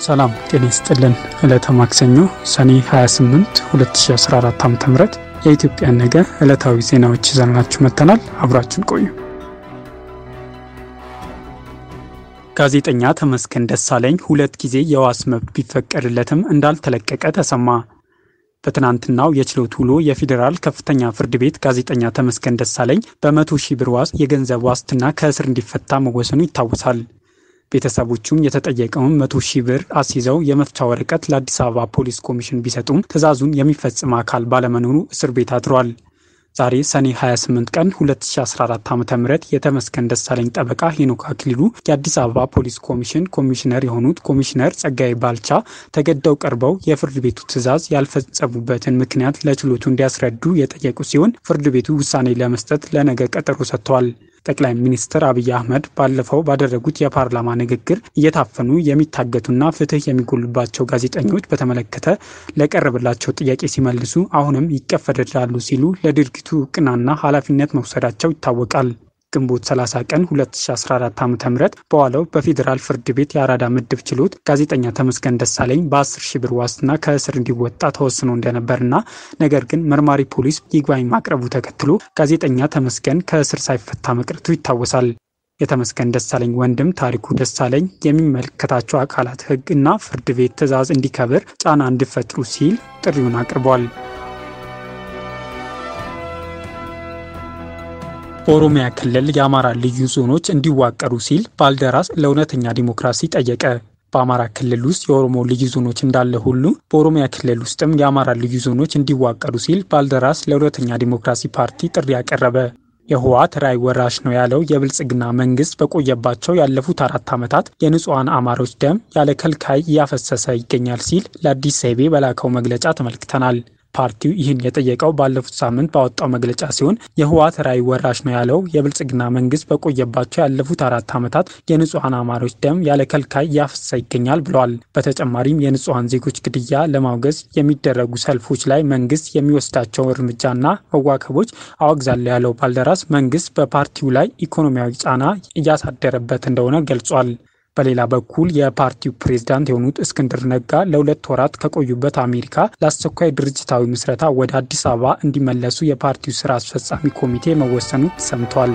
ሰላም ጤና ይስጥልን። ዕለተ ማክሰኞ ሰኔ 28 2014 ዓ.ም የኢትዮጵያን ነገ ዕለታዊ ዜናዎች ይዘንላችሁ መጥተናል። አብራችን ቆዩ። ጋዜጠኛ ተመስገን ደሳለኝ ሁለት ጊዜ የዋስ መብት ቢፈቀድለትም እንዳልተለቀቀ ተሰማ። በትናንትናው የችሎት ውሎ የፌዴራል ከፍተኛ ፍርድ ቤት ጋዜጠኛ ተመስገን ደሳለኝ በመቶ ሺህ ብር ዋስ የገንዘብ ዋስትና ከእስር እንዲፈታ መወሰኑ ይታወሳል። ቤተሰቦቹም የተጠየቀውን መቶ ሺህ ብር አስይዘው የመፍቻ ወረቀት ለአዲስ አበባ ፖሊስ ኮሚሽን ቢሰጡም ትዕዛዙን የሚፈጽም አካል ባለመኖሩ እስር ቤት አድሯል። ዛሬ ሰኔ 28 ቀን 2014 ዓ ም የተመስገን ደሳለኝ ጠበቃ ሄኖክ አክሊሉ የአዲስ አበባ ፖሊስ ኮሚሽን ኮሚሽነር የሆኑት ኮሚሽነር ጸጋይ ባልቻ ተገደው ቀርበው የፍርድ ቤቱ ትዕዛዝ ያልፈጸሙበትን ምክንያት ለችሎቱ እንዲያስረዱ የጠየቁ ሲሆን ፍርድ ቤቱ ውሳኔ ለመስጠት ለነገ ቀጠሮ ሰጥቷል። ጠቅላይ ሚኒስትር አብይ አህመድ ባለፈው ባደረጉት የፓርላማ ንግግር እየታፈኑ የሚታገቱና ፍትህ የሚጎልባቸው ጋዜጠኞች በተመለከተ ለቀረበላቸው ጥያቄ ሲመልሱ አሁንም ይቀፈደዳሉ ሲሉ ለድርጊቱ እውቅናና ኃላፊነት መውሰዳቸው ይታወቃል። ግንቦት 30 ቀን 2014 ዓ ም በዋለው በፌዴራል ፍርድ ቤት የአራዳ ምድብ ችሎት ጋዜጠኛ ተመስገን ደሳለኝ በ10 ሺህ ብር ዋስትና ከእስር እንዲወጣ ተወስኖ እንደነበርና ነገር ግን መርማሪ ፖሊስ ይግባኝ ማቅረቡ ተከትሎ ጋዜጠኛ ተመስገን ከእስር ሳይፈታ መቅረቱ ይታወሳል። የተመስገን ደሳለኝ ወንድም ታሪኩ ደሳለኝ የሚመለከታቸው አካላት ሕግ እና ፍርድ ቤት ትዕዛዝ እንዲከብር ጫና እንዲፈጥሩ ሲል ጥሪውን አቅርቧል። በኦሮሚያ ክልል የአማራ ልዩ ዞኖች እንዲዋቀሩ ሲል ባልደራስ ለእውነተኛ ዲሞክራሲ ጠየቀ። በአማራ ክልል ውስጥ የኦሮሞ ልዩ ዞኖች እንዳለ ሁሉ በኦሮሚያ ክልል ውስጥም የአማራ ልዩ ዞኖች እንዲዋቀሩ ሲል ባልደራስ ለእውነተኛ ዲሞክራሲ ፓርቲ ጥሪ ያቀረበ። የህወሓት ራዕይ ወራሽ ነው ያለው የብልጽግና መንግስት በቆየባቸው ያለፉት አራት ዓመታት የንጹሐን አማሮች ደም ያለ ከልካይ እያፈሰሰ ይገኛል ሲል ለአዲስ ዘይቤ በላከው መግለጫ ተመልክተናል። ፓርቲው ይህን የጠየቀው ባለፉት ሳምንት ባወጣው መግለጫ ሲሆን የህወሓት ራዕይ ወራሽ ነው ያለው የብልጽግና መንግስት በቆየባቸው ያለፉት አራት ዓመታት የንጹሐን አማሮች ደም ያለ ከልካይ እያፈሰሰ ይገኛል ብለዋል። በተጨማሪም የንጹሐን ዜጎች ግድያ ለማውገዝ የሚደረጉ ሰልፎች ላይ መንግስት የሚወስዳቸው እርምጃና መዋከቦች አወግዛለሁ ያለው ባልደራስ መንግስት በፓርቲው ላይ ኢኮኖሚያዊ ጫና እያሳደረበት እንደሆነ ገልጿል። በሌላ በኩል የፓርቲው ፕሬዝዳንት የሆኑት እስክንድር ነጋ ለሁለት ወራት ከቆዩበት አሜሪካ ለአስቸኳይ ድርጅታዊ ምስረታ ወደ አዲስ አበባ እንዲመለሱ የፓርቲው ስራ አስፈጻሚ ኮሚቴ መወሰኑ ሰምቷል።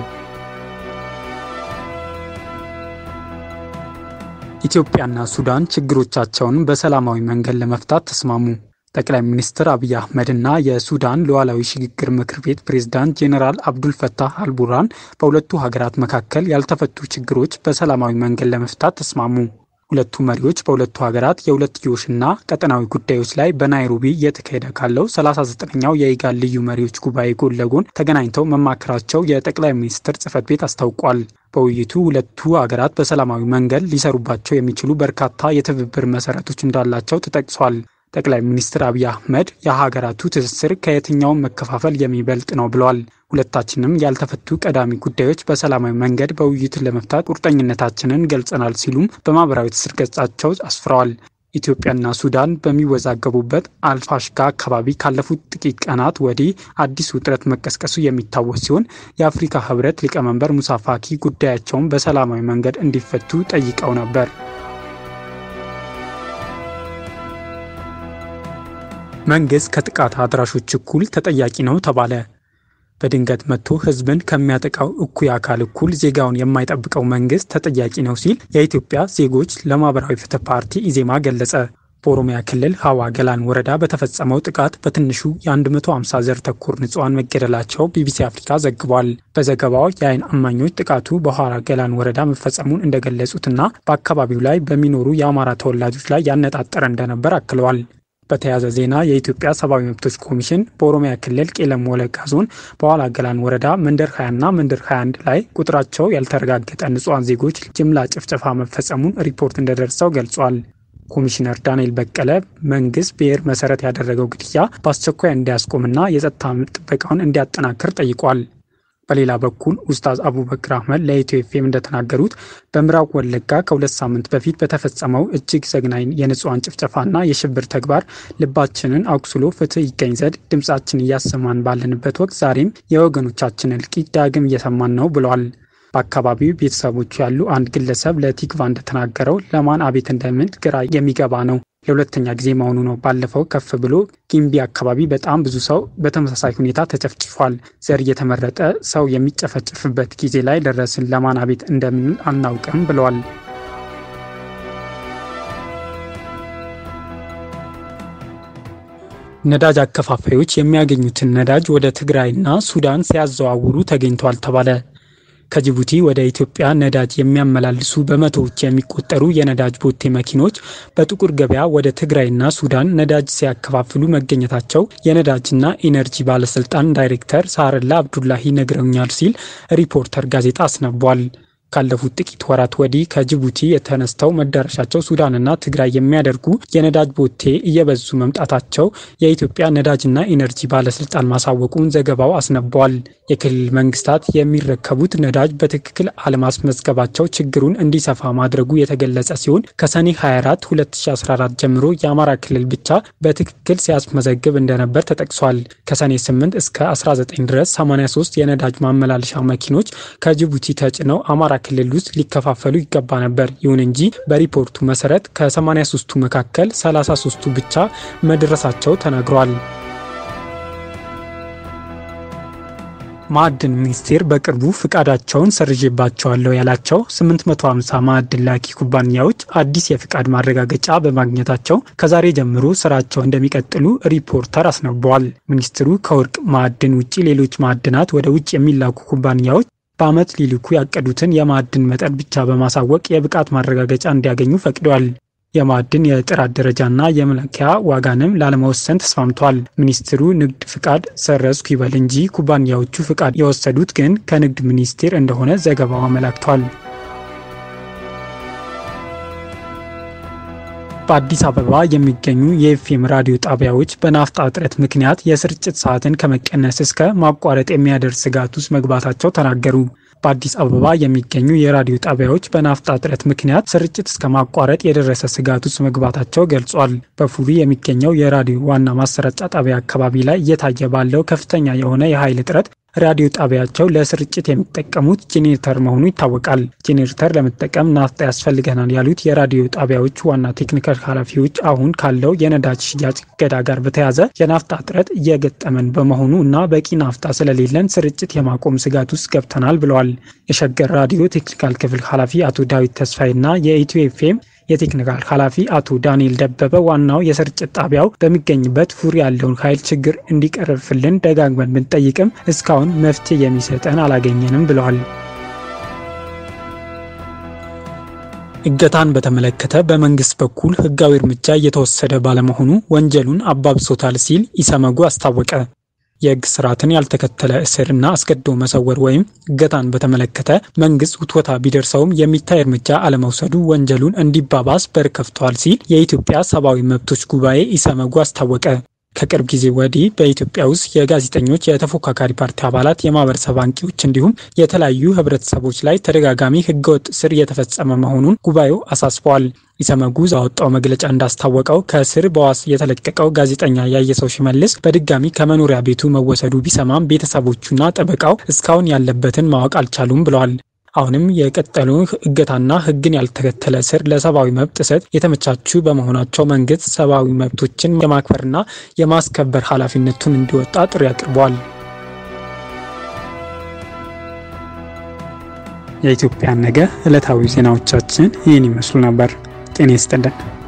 ኢትዮጵያና ሱዳን ችግሮቻቸውን በሰላማዊ መንገድ ለመፍታት ተስማሙ። ጠቅላይ ሚኒስትር አብይ አህመድና የሱዳን ሉዓላዊ ሽግግር ምክር ቤት ፕሬዝዳንት ጄኔራል አብዱል ፈታህ አልቡራን በሁለቱ ሀገራት መካከል ያልተፈቱ ችግሮች በሰላማዊ መንገድ ለመፍታት ተስማሙ። ሁለቱ መሪዎች በሁለቱ ሀገራት የሁለትዮሽና ቀጠናዊ ጉዳዮች ላይ በናይሮቢ እየተካሄደ ካለው 39ኛው የኢጋድ ልዩ መሪዎች ጉባኤ ጎን ለጎን ተገናኝተው መማከራቸው የጠቅላይ ሚኒስትር ጽህፈት ቤት አስታውቋል። በውይይቱ ሁለቱ ሀገራት በሰላማዊ መንገድ ሊሰሩባቸው የሚችሉ በርካታ የትብብር መሰረቶች እንዳላቸው ተጠቅሷል። ጠቅላይ ሚኒስትር አብይ አህመድ የሀገራቱ ትስስር ከየትኛውም መከፋፈል የሚበልጥ ነው ብለዋል። ሁለታችንም ያልተፈቱ ቀዳሚ ጉዳዮች በሰላማዊ መንገድ በውይይት ለመፍታት ቁርጠኝነታችንን ገልጸናል ሲሉም በማህበራዊ ትስስር ገጻቸው አስፍረዋል። ኢትዮጵያና ሱዳን በሚወዛገቡበት አልፋሽጋ አካባቢ ካለፉት ጥቂት ቀናት ወዲህ አዲስ ውጥረት መቀስቀሱ የሚታወስ ሲሆን የአፍሪካ ህብረት ሊቀመንበር ሙሳ ፋኪ ጉዳያቸውን በሰላማዊ መንገድ እንዲፈቱ ጠይቀው ነበር። መንግስት ከጥቃት አድራሾች እኩል ተጠያቂ ነው ተባለ። በድንገት መጥቶ ህዝብን ከሚያጠቃው እኩይ አካል እኩል ዜጋውን የማይጠብቀው መንግስት ተጠያቂ ነው ሲል የኢትዮጵያ ዜጎች ለማህበራዊ ፍትህ ፓርቲ ኢዜማ ገለጸ። በኦሮሚያ ክልል ሀዋ ገላን ወረዳ በተፈጸመው ጥቃት በትንሹ የ150 ዘር ተኮር ንጹሐን መገደላቸው ቢቢሲ አፍሪካ ዘግቧል። በዘገባው የአይን እማኞች ጥቃቱ በሀዋ ገላን ወረዳ መፈጸሙን እንደገለጹትና በአካባቢው ላይ በሚኖሩ የአማራ ተወላጆች ላይ ያነጣጠረ እንደነበር አክለዋል። በተያያዘ ዜና የኢትዮጵያ ሰብአዊ መብቶች ኮሚሽን በኦሮሚያ ክልል ቄለም ወለጋ ዞን በኋላ ገላን ወረዳ መንደር 20ና መንደር 21 ላይ ቁጥራቸው ያልተረጋገጠ ንጹሐን ዜጎች ጅምላ ጭፍጨፋ መፈጸሙን ሪፖርት እንደደረሰው ገልጿል። ኮሚሽነር ዳንኤል በቀለ መንግስት ብሔር መሰረት ያደረገው ግድያ በአስቸኳይ እንዲያስቆምና የጸጥታ ጥበቃውን እንዲያጠናክር ጠይቋል። በሌላ በኩል ኡስታዝ አቡበክር አህመድ ለኢትዮ ኤፍኤም እንደተናገሩት በምዕራብ ወለጋ ከሁለት ሳምንት በፊት በተፈጸመው እጅግ ዘግናኝ የንጹሐን ጭፍጨፋና የሽብር ተግባር ልባችንን አቁስሎ ፍትህ ይገኝ ዘንድ ድምፃችን እያሰማን ባለንበት ወቅት ዛሬም የወገኖቻችን እልቂት ዳግም እየሰማን ነው ብለዋል። በአካባቢው ቤተሰቦቹ ያሉ አንድ ግለሰብ ለቲክቫ እንደተናገረው ለማን አቤት እንደምል ግራ የሚገባ ነው። ለሁለተኛ ጊዜ መሆኑ ነው። ባለፈው ከፍ ብሎ ጊምቢ አካባቢ በጣም ብዙ ሰው በተመሳሳይ ሁኔታ ተጨፍጭፏል። ዘር እየተመረጠ ሰው የሚጨፈጭፍበት ጊዜ ላይ ደረስን። ለማን አቤት እንደምንል አናውቅም ብለዋል። ነዳጅ አከፋፋዮች የሚያገኙትን ነዳጅ ወደ ትግራይና ሱዳን ሲያዘዋውሩ ተገኝተዋል ተባለ። ከጅቡቲ ወደ ኢትዮጵያ ነዳጅ የሚያመላልሱ በመቶዎች የሚቆጠሩ የነዳጅ ቦቴ መኪኖች በጥቁር ገበያ ወደ ትግራይና ሱዳን ነዳጅ ሲያከፋፍሉ መገኘታቸው የነዳጅና ኢነርጂ ባለስልጣን ዳይሬክተር ሳረላ አብዱላሂ ነግረውኛል ሲል ሪፖርተር ጋዜጣ አስነቧል። ካለፉት ጥቂት ወራት ወዲህ ከጅቡቲ የተነስተው መዳረሻቸው ሱዳንና ትግራይ የሚያደርጉ የነዳጅ ቦቴ እየበዙ መምጣታቸው የኢትዮጵያ ነዳጅና ኢነርጂ ባለስልጣን ማሳወቁን ዘገባው አስነቧል። የክልል መንግስታት የሚረከቡት ነዳጅ በትክክል አለማስመዝገባቸው ችግሩን እንዲሰፋ ማድረጉ የተገለጸ ሲሆን ከሰኔ 24 2014 ጀምሮ የአማራ ክልል ብቻ በትክክል ሲያስመዘግብ እንደነበር ተጠቅሷል። ከሰኔ 8 እስከ 19 ድረስ 83 የነዳጅ ማመላለሻ መኪኖች ከጅቡቲ ተጭነው አማራ ክልል ውስጥ ሊከፋፈሉ ይገባ ነበር። ይሁን እንጂ በሪፖርቱ መሰረት ከ83ቱ መካከል 33ቱ ብቻ መድረሳቸው ተነግሯል። ማዕድን ሚኒስቴር በቅርቡ ፍቃዳቸውን ሰርዤባቸዋለሁ ያላቸው 850 ማዕድን ላኪ ኩባንያዎች አዲስ የፍቃድ ማረጋገጫ በማግኘታቸው ከዛሬ ጀምሮ ስራቸው እንደሚቀጥሉ ሪፖርተር አስነብበዋል። ሚኒስትሩ ከወርቅ ማዕድን ውጭ ሌሎች ማዕድናት ወደ ውጭ የሚላኩ ኩባንያዎች በዓመት ሊልኩ ያቀዱትን የማዕድን መጠን ብቻ በማሳወቅ የብቃት ማረጋገጫ እንዲያገኙ ፈቅደዋል። የማዕድን የጥራት ደረጃና የመለኪያ ዋጋንም ላለመወሰን ተስማምቷል። ሚኒስትሩ ንግድ ፍቃድ ሰረዝኩ ይበል እንጂ ኩባንያዎቹ ፍቃድ የወሰዱት ግን ከንግድ ሚኒስቴር እንደሆነ ዘገባው አመላክቷል። በአዲስ አበባ የሚገኙ የኤፍኤም ራዲዮ ጣቢያዎች በናፍጣ እጥረት ምክንያት የስርጭት ሰዓትን ከመቀነስ እስከ ማቋረጥ የሚያደርስ ስጋት ውስጥ መግባታቸው ተናገሩ። በአዲስ አበባ የሚገኙ የራዲዮ ጣቢያዎች በናፍጣ እጥረት ምክንያት ስርጭት እስከ ማቋረጥ የደረሰ ስጋት ውስጥ መግባታቸው ገልጿል። በፉሪ የሚገኘው የራዲዮ ዋና ማሰራጫ ጣቢያ አካባቢ ላይ እየታየ ባለው ከፍተኛ የሆነ የኃይል እጥረት ራዲዮ ጣቢያቸው ለስርጭት የሚጠቀሙት ጄኔሬተር መሆኑ ይታወቃል። ጄኔሬተር ለመጠቀም ናፍጣ ያስፈልገናል ያሉት የራዲዮ ጣቢያዎቹ ዋና ቴክኒካል ኃላፊዎች አሁን ካለው የነዳጅ ሽያጭ እገዳ ጋር በተያያዘ የናፍጣ እጥረት እየገጠመን በመሆኑ እና በቂ ናፍጣ ስለሌለን ስርጭት የማቆም ስጋት ውስጥ ገብተናል ብለዋል። የሸገር ራዲዮ ቴክኒካል ክፍል ኃላፊ አቶ ዳዊት ተስፋይ እና የኢትዮ ኤፍኤም የቴክኒካል ኃላፊ አቶ ዳንኤል ደበበ ዋናው የስርጭት ጣቢያው በሚገኝበት ፉሪ ያለውን ኃይል ችግር እንዲቀርፍልን ደጋግመን ብንጠይቅም እስካሁን መፍትሄ የሚሰጠን አላገኘንም ብለዋል። እገታን በተመለከተ በመንግስት በኩል ሕጋዊ እርምጃ እየተወሰደ ባለመሆኑ ወንጀሉን አባብሶታል ሲል ኢሰመጉ አስታወቀ። የህግ ስርዓትን ያልተከተለ እስርና አስገድዶ መሰወር ወይም እገታን በተመለከተ መንግስት ውትወታ ቢደርሰውም የሚታይ እርምጃ አለመውሰዱ ወንጀሉን እንዲባባስ በር ከፍተዋል ሲል የኢትዮጵያ ሰብአዊ መብቶች ጉባኤ ኢሰመጉ አስታወቀ። ከቅርብ ጊዜ ወዲህ በኢትዮጵያ ውስጥ የጋዜጠኞች፣ የተፎካካሪ ፓርቲ አባላት፣ የማህበረሰብ አንቂዎች እንዲሁም የተለያዩ ህብረተሰቦች ላይ ተደጋጋሚ ህገወጥ እስር እየተፈጸመ መሆኑን ጉባኤው አሳስበዋል። ኢሰመጉ ባወጣው መግለጫ እንዳስታወቀው ከእስር በዋስ የተለቀቀው ጋዜጠኛ ያየሰው ሽመልስ በድጋሚ ከመኖሪያ ቤቱ መወሰዱ ቢሰማም ቤተሰቦቹና ጠበቃው እስካሁን ያለበትን ማወቅ አልቻሉም ብለዋል። አሁንም የቀጠሉ እገታና ህግን ያልተከተለ እስር ለሰብአዊ መብት ጥሰት የተመቻቹ በመሆናቸው መንግስት ሰብአዊ መብቶችን የማክበርና የማስከበር ኃላፊነቱን እንዲወጣ ጥሪ አቅርበዋል። የኢትዮጵያን ነገ ዕለታዊ ዜናዎቻችን ይህን ይመስሉ ነበር። ጤና ይስጥልን።